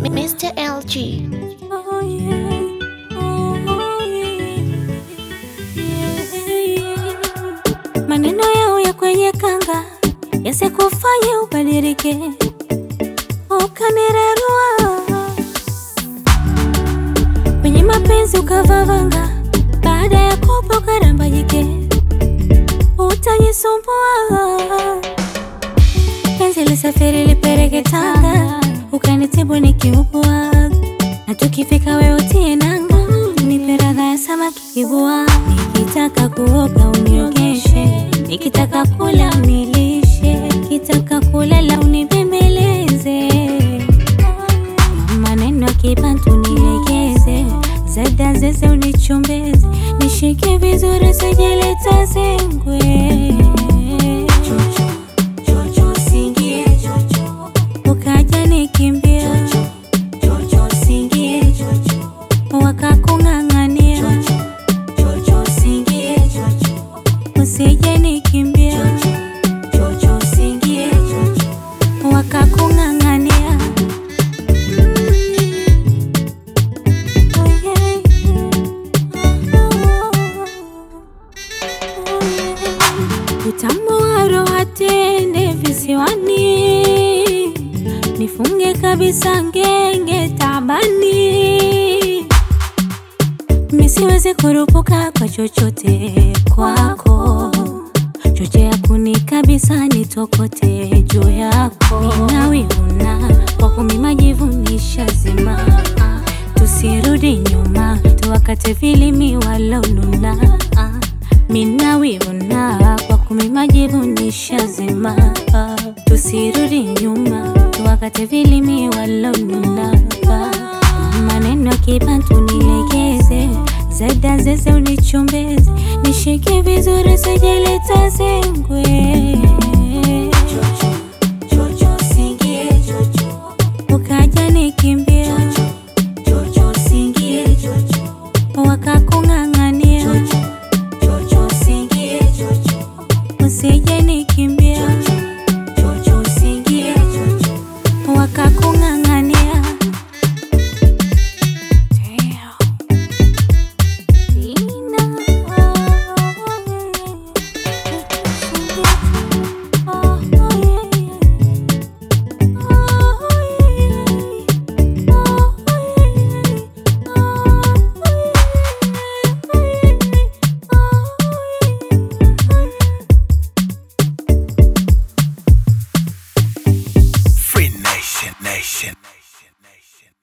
Mr. LG. Oh, yeah. Oh, yeah. Maneno yao ya kwenye kanga yasikufanye ubadilike ukanirarua kwenye mapenzi ukavavanga, baada ya kopo karambajike, utajisumbua. Penzi lisafiri lipeleke Tanga, ukanitibu nikiugua, na tukifika wewe utie nanga, nipe radha ya samaki kibua. Nikitaka kuoga uniogeshe, nikitaka kula unilishe, nikitaka kulala unibembeleze maneno ya kibantu nilegeze, zada zeze unichombeze, nishike vizuri sijeleta zengwe. Chocho, chocho, singie chocho, ukaja nikimbia chocho, singie chocho, wakakung'ang'ania chocho, singie chocho, usije nikimbia chocho, singie chocho, wakakung'ang'ania Utamu wa roho tende visiwani, nifunge kabisa ngenge tabani, misiweze kurupuka kwa chochote kwako, chochea kuni kabisa nitokote juu yako, minawihuna kwa kumi majivu nishazima, tusirudi nyuma tuwakate vilimi walonuna minawivuna kwa kumi majivu nishazima, tusirudi nyuma tuwakate vilimi walonuna. Maneno ya kibantu nilegeze, zada zeze unichombeze, nishike vizuri sijeleta zengwe. Chocho, chocho, singie chocho, ukaja nikimbia chocho, singie chocho, wakakung'ang'ania chocho, singie chocho, usije nikimbia chocho, singie chocho, wakakung'ang'ania Free Nation Nation.